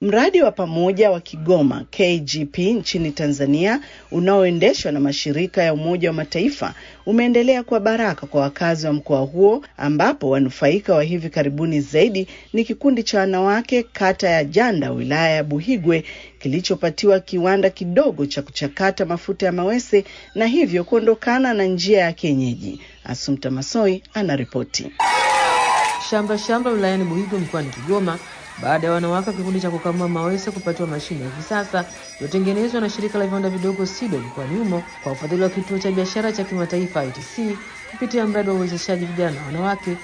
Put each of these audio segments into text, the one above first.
Mradi wa pamoja wa Kigoma KGP nchini Tanzania unaoendeshwa na mashirika ya Umoja wa Mataifa umeendelea kwa baraka kwa wakazi wa mkoa huo, ambapo wanufaika wa hivi karibuni zaidi ni kikundi cha wanawake kata ya Janda wilaya ya Buhigwe kilichopatiwa kiwanda kidogo cha kuchakata mafuta ya mawese na hivyo kuondokana na njia ya kienyeji. Asumta Masoi anaripoti. Shamba shamba wilayani Buhigwe mkoani Kigoma baada ya wanawake wa kikundi cha kukamua mawese kupatiwa mashine ya kisasa iliyotengenezwa na shirika la viwanda vidogo SIDO mkoani humo kwa ufadhili wa kituo cha biashara cha kimataifa ITC kupitia mradi wa uwezeshaji vijana na wanawake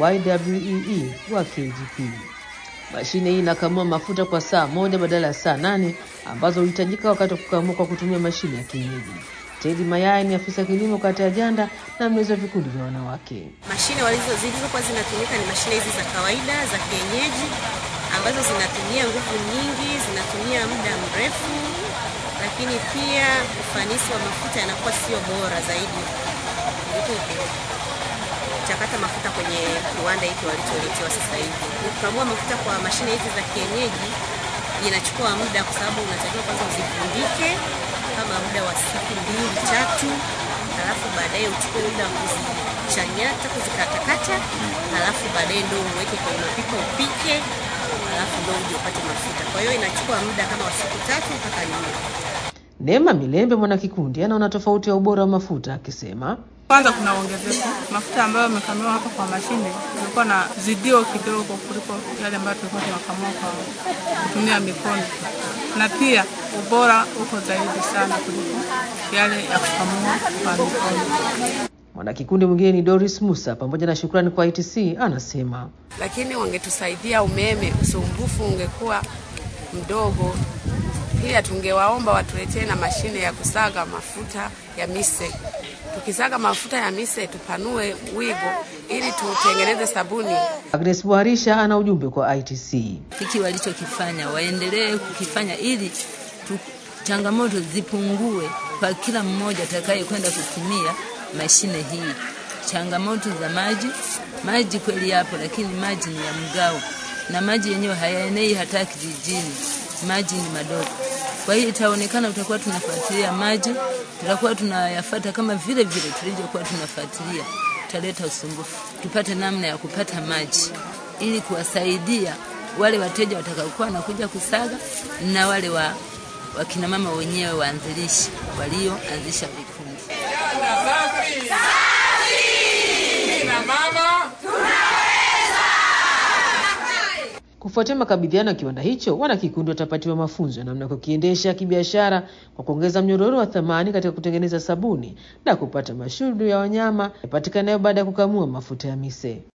YWEE wa KGP. Mashine hii inakamua mafuta kwa saa moja badala ya saa nane ambazo huhitajika wakati wa kukamua kwa kutumia mashine ya kienyeji. Tedi Mayai ni afisa kilimo kata ya Janda na mlezi wa vikundi vya wanawake. Mashine walizo zilizokuwa zinatumika ni mashine hizi za kawaida za kienyeji ambazo zinatumia nguvu nyingi, zinatumia muda mrefu, lakini pia ufanisi wa mafuta yanakuwa sio bora zaidi kuliko kuchakata mafuta kwenye kiwanda hiki walicholetewa sasa hivi. Kukamua mafuta kwa mashine hizi za kienyeji inachukua muda, kwa sababu unatakiwa kwanza uzifundike kama muda wa siku mbili tatu, halafu baadaye uchukue muda wa kuzichanyata kuzikatakata, halafu baadaye ndo uweke kwenye mapipa upike, halafu ndo uje upate mafuta. Kwa hiyo inachukua muda kama wa siku tatu mpaka nne. Neema Milembe mwanakikundi anaona tofauti ya ubora wa mafuta akisema, kwanza kuna ongezeko mafuta ambayo yamekamliwa hapa kwa mashine kulikuwa na zidio kidogo kuliko yale ambayo tulikuwa tunakamua kwa kutumia mikono, na pia ubora uko zaidi sana kuliko yale ya kukamua kwa mikono. Mwanakikundi mwingine ni Doris Musa pamoja na shukrani kwa ITC anasema, lakini wangetusaidia umeme, usumbufu ungekuwa mdogo. Pia tungewaomba watuletee na mashine ya kusaga mafuta ya mise. Tukisaga mafuta ya mise tupanue wigo ili tutengeneze sabuni. Agnes Buharisha ana ujumbe kwa ITC. Hiki walichokifanya waendelee kukifanya ili tu, changamoto zipungue kwa kila mmoja atakaye kwenda kutumia mashine hii. Changamoto za maji, maji kweli yapo, lakini maji ni ya mgao na maji yenyewe hayaenei hata kijijini, maji ni madogo. Kwa hiyo itaonekana tutakuwa tunafuatilia maji, tutakuwa tunayafata kama vile vile tulivyokuwa tunafuatilia, tutaleta usumbufu. Tupate namna ya kupata maji ili kuwasaidia wale wateja watakaokuwa wanakuja kusaga na wale wa wakina mama wenyewe waanzilishi walioanzisha vikundi. Kufuatia makabidhiano ya kiwanda hicho, wanakikundi watapatiwa mafunzo ya namna ya kukiendesha kibiashara kwa kuongeza mnyororo wa thamani katika kutengeneza sabuni na kupata mashudu ya wanyama yapatikanayo baada ya kukamua mafuta ya mise.